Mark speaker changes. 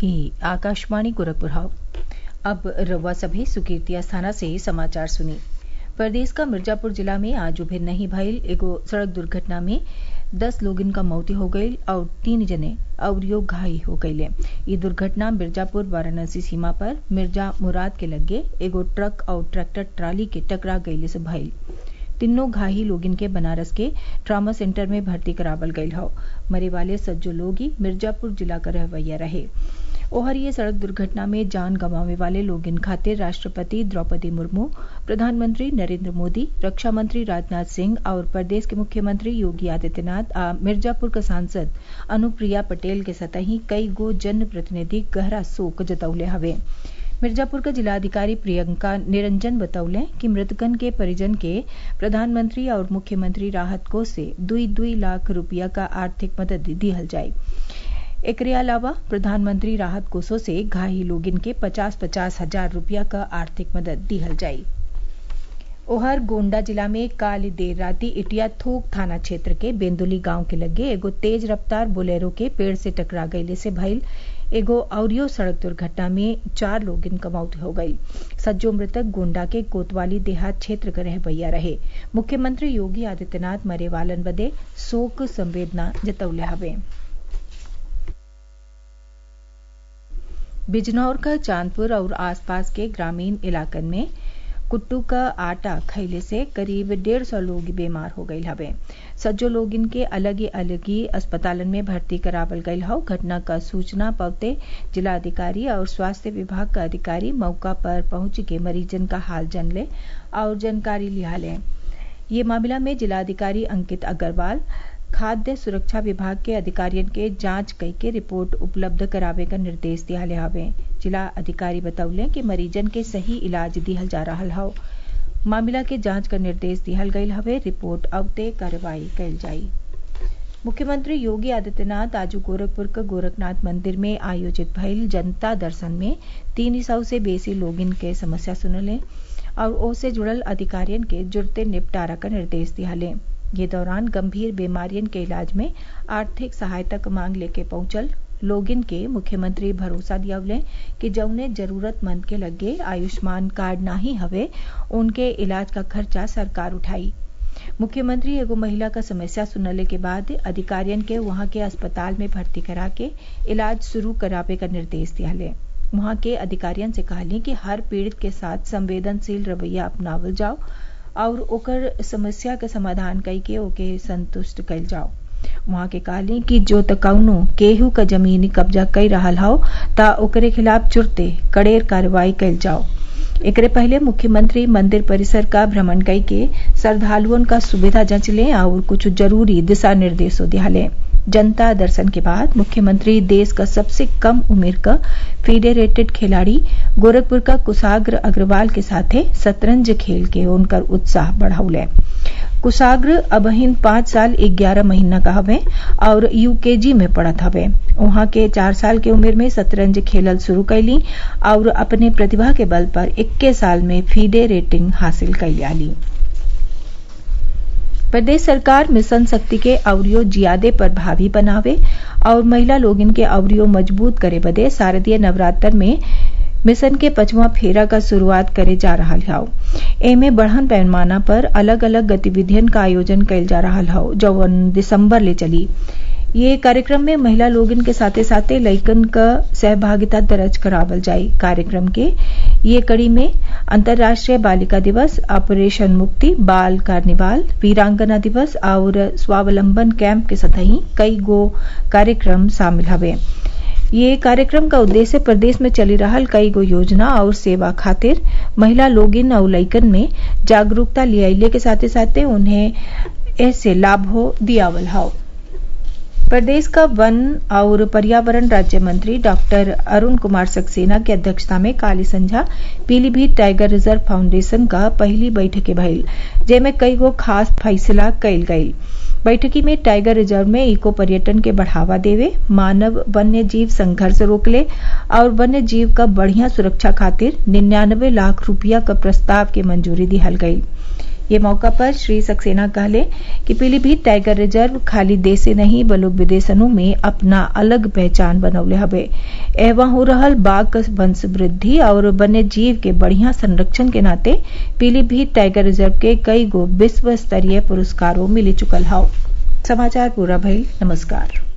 Speaker 1: ई आकाशवाणी गोरखपुर हाउ अब रउआ सभे सुकीर्ति अस्थाना से समाचार सुनी प्रदेश का मिर्जापुर जिला में आज भिन्नही भइल एगो सड़क दुर्घटना में दस लोगन क मौती हो गईल और तीन जने अउरियो घायल हो गईले ई दुर्घटना मिर्जापुर वाराणसी सीमा पर मिर्जा मुराद के लग्गे एगो ट्रक और ट्रैक्टर ट्राली के टकरा गईले से भइल तीनों घायल लोगन के बनारस के ट्रामा सेंटर में भर्ती करावल गईल हौ मरे वाले सज्जो लोग ही मिर्जापुर जिला क रहवैया रहे ओहर ये सड़क दुर्घटना में जान गंवावे वाले लोगन खातिर राष्ट्रपति द्रौपदी मुर्मू प्रधानमंत्री नरेंद्र मोदी रक्षा मंत्री राजनाथ सिंह और प्रदेश के मुख्यमंत्री योगी आदित्यनाथ आ मिर्जापुर क सांसद अनुप्रिया पटेल के सतही कई गो जन प्रतिनिधि गहरा शोक जतौले हवे मिर्जापुर के जिलाधिकारी प्रियंका निरंजन बतौले कि मृतकन के परिजन के प्रधानमंत्री और मुख्यमंत्री राहत कोष से दुई दुई लाख रुपया का आर्थिक मदद दिहल जाये एकरे अलावा प्रधानमंत्री राहत कोषों से घायल लोगन के पचास पचास हजार रुपया का आर्थिक मदद दिहल जायी ओहर गोंडा जिला में काल देर राती इटिया थोक थाना क्षेत्र के बेंदुली गांव के लगे एगो तेज रफ्तार बोलेरो के पेड़ से टकरा गईले से भइल एगो अवरियो सड़क दुर्घटना में चार लोगन क मौत हो गई सज्जो मृतक गोंडा के कोतवाली देहात क्षेत्र के रहबैया रहे मुख्यमंत्री योगी आदित्यनाथ मरे वालन बदे शोक संवेदना जतौले हवे बिजनौर का चांदपुर और आसपास के ग्रामीण इलाकन में कुट्टू का आटा खैले से करीब डेढ़ सौ लोग बीमार हो गई हवे सज्जो लोग इनके अलग ही अलग ही अस्पतालन में भर्ती करावल गई हौ घटना का सूचना पवते जिलाधिकारी और स्वास्थ्य विभाग का अधिकारी मौका पर पहुंच के मरीजन का हाल जन ले और जानकारी लिया ले ये मामला में जिलाधिकारी अंकित अग्रवाल खाद्य सुरक्षा विभाग के अधिकारियन के जांच कई के रिपोर्ट उपलब्ध करावे का निर्देश दिया हवे जिला अधिकारी बतौले कि मरीजन के सही इलाज दिहल जा रहा हौ मामला के जांच का निर्देश दिहल गयल हवे रिपोर्ट अवते कार्रवाई कल जाई मुख्यमंत्री योगी आदित्यनाथ आज गोरखपुर के गोरखनाथ मंदिर में आयोजित भइल जनता दर्शन में तीन सौ से बेसी लोगिन के समस्या सुनले और ओसे जुड़ल अधिकारियन के जुड़ते निपटारा का निर्देश दियाले ये दौरान गंभीर बीमारियन के इलाज में आर्थिक सहायता क मांग लेके पहुंचल लोगिन के मुख्यमंत्री भरोसा दियावले कि जौने जरूरतमंद के लगे आयुष्मान कार्ड नाही हवे उनके इलाज का खर्चा सरकार उठाई मुख्यमंत्री एगो महिला का समस्या सुनले के बाद अधिकारियन के वहां के अस्पताल में भर्ती करा के इलाज शुरू करावे का निर्देश दियाले वहां के अधिकारियन से कहली कि हर पीड़ित के साथ संवेदनशील रवैया अपनावल जाओ और ओकर समस्या के समाधान कई के ओके संतुष्ट कल जाओ वहां के कहली कि जो तकौनो केहू का जमीनी कब्जा कई रहा हौ ता ओकरे खिलाफ चुरते कड़ेर कार्रवाई कल जाओ एकरे पहले मुख्यमंत्री मंदिर परिसर का भ्रमण कई के श्रद्धालुओं का सुविधा जांच ले और कुछ जरूरी दिशा निर्देशों दियाले जनता दर्शन के बाद मुख्यमंत्री देश का सबसे कम उम्र का फेडरेटेड खिलाड़ी गोरखपुर का कुशाग्र अग्रवाल के साथे शतरंज खेल के उनकर उत्साह बढ़ौले कुशाग्र अबहिन पांच साल ग्यारह महीना का हवे और यूकेजी में पढ़त हवे वहां के चार साल के उम्र में शतरंज खेलल शुरू कैली और अपने प्रतिभा के बल पर इक्कीस साल में फीडे रेटिंग हासिल कैली प्रदेश सरकार मिशन शक्ति के अवरियो जियादे प्रभावी बनावे और महिला लोगिन के अवरियो मजबूत करे बदे शारदीय नवरात्र में मिशन के पचवा फेरा का शुरुआत करे जा रहा हौ एमे बढ़न पैमाना पर अलग अलग गतिविधियन का आयोजन कैल जा रहा हौ जौन दिसंबर ले चली ये कार्यक्रम में महिला लोगन के साथे साथे लइकन क सहभागिता दर्ज करावल जाई कार्यक्रम के ये कड़ी में अंतर्राष्ट्रीय बालिका दिवस ऑपरेशन मुक्ति बाल कार्निवाल वीरांगना दिवस और स्वावलंबन कैंप के सतही कई गो कार्यक्रम शामिल हवे ये कार्यक्रम का उद्देश्य प्रदेश में चली रहल कई गो योजना और सेवा खातिर महिला लोगिन और लइकन में जागरूकता लियाइले के साथे साथे उन्हें ऐसे लाभ हो दियावल हौ प्रदेश का वन और पर्यावरण राज्य मंत्री डॉक्टर अरुण कुमार सक्सेना की अध्यक्षता में काली संझा पीलीभीत टाइगर रिजर्व फाउंडेशन का पहली बैठक भइल जेमे कई गो खास फैसला कइल गयी बैठकी में टाइगर रिजर्व में इको पर्यटन के बढ़ावा देवे मानव वन्य जीव संघर्ष रोकले और वन्य जीव का बढ़िया सुरक्षा खातिर निन्यानवे लाख रुपया का प्रस्ताव के मंजूरी दिहल गयी ये मौका पर श्री सक्सेना कहले कि पीलीभीत टाइगर रिजर्व खाली देसे नहीं बल्कि विदेशनु में अपना अलग पहचान बनौले हवे एवं हो रहल बाघ वंश वृद्धि और वन्य जीव के बढ़िया संरक्षण के नाते पीलीभीत टाइगर रिजर्व के कई गो विश्व स्तरीय पुरस्कारों मिली चुकल हौ समाचार पूरा भइल नमस्कार